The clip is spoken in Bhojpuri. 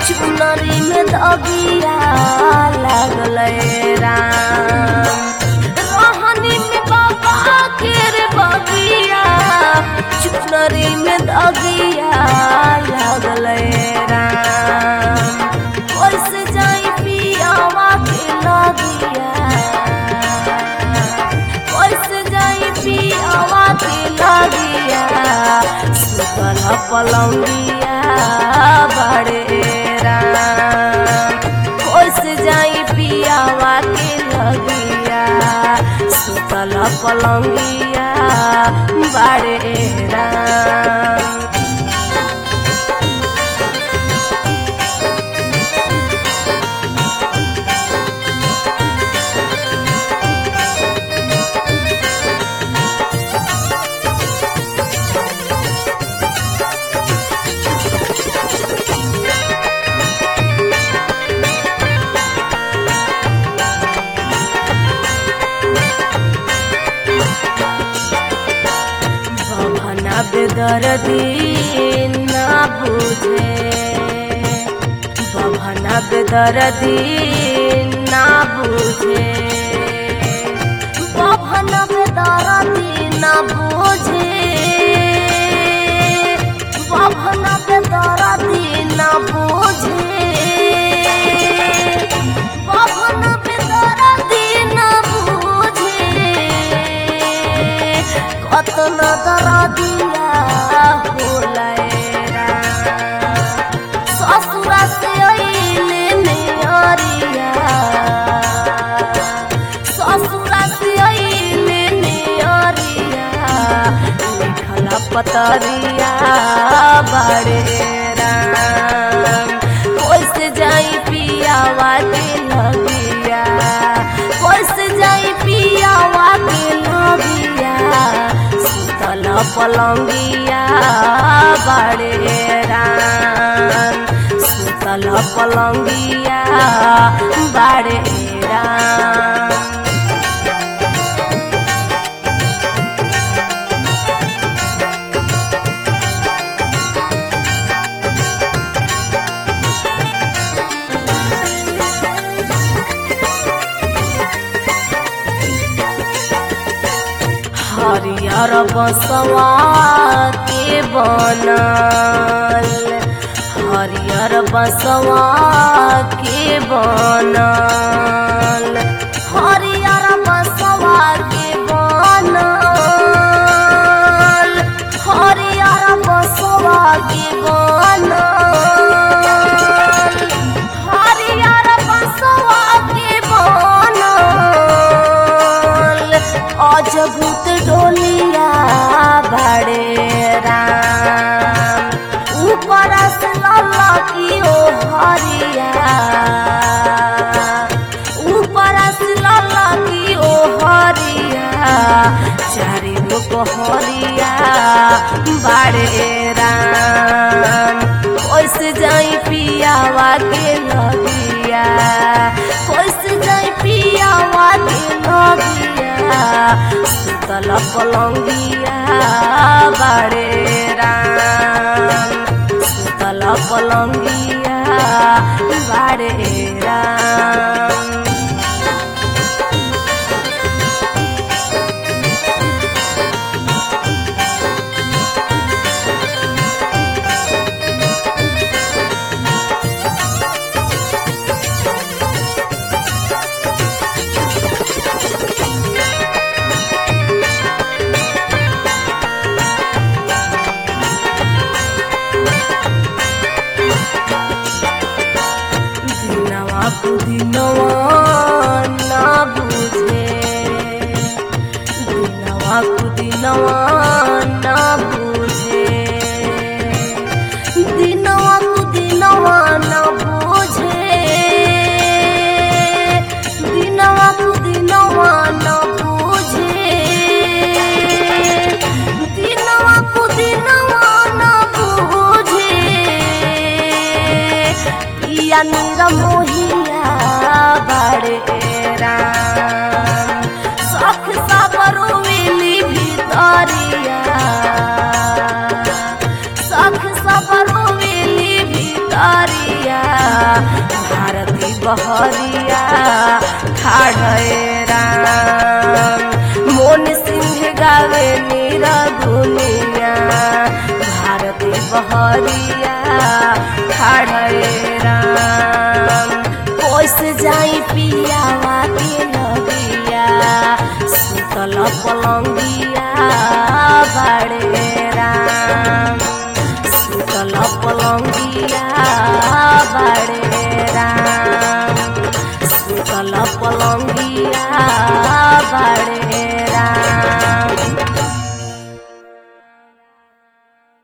चुनरी में दबिया लागल राम रोहनी में बाबा के रे बबिया चुनरी में दबिया लागल राम कैसे जाई पियावा के लगिया कैसे जाई पियावा के लगिया सुतल पलंगिया बड़े राम कैसे जाई पियावा के लगिया सुतल पलंगिया बड़े राम भवना बेदर्दी ना बुझे भवना बेदर्दी ना बुझे भवना बेदर्दी ना बुझे भवना बेदर्दी ना बुझे भवना बेदर्दी ना बुझे कतन दरदिया होलैरा ससुरा से अइले नेहरिया ससुरा से अइले नेहरिया लिखल पतरिया बड़े राम कैसे जाई पियावा के लगिया कैसे जाई पियावा के लगिया सुतल पलंगिया बड़े राम सुतल पलंगिया बड़े राम हरियर बसवा के बनल हरियर बसवा के बनल हरियर बसवा के बनल हरियर बसवा के बनल हरियर बसवा के बनल अजभूत डोलिया बड़े राम ऊपर से ललकी ओ हरिया ऊपर से ललकी ओ हरिया चारि लोग हरिया बड़े राम कैसे जाई पियावा के लगिया कैसे जाई पियावा के लगिया सुतल पलंगिया बड़े राम सुतल पलंगिया बड़े राम दिनवा कुदिनवा ना बुझे दिनवा कुदिनवा ना बुझे दिनवा कुदिनवा ना बुझे दिनवा कुदिनवा ना बुझे दिनवा कुदिनवा ना बुझे पिया नीरा मोहिया बड़े राम सख साबरो मिली भितरिया सख साबरो मिली भितरिया बहरिया ठाढ़े राम मोन सिंह गावे नीरा दुनिया भारती बहरिया ठाढ़े राम कोस जाई पियावा के नदिया सुतल पलंगिया बाड़े राम सुतल पलंगिया बाड़े राम सुतल पलंगिया बाड़े राम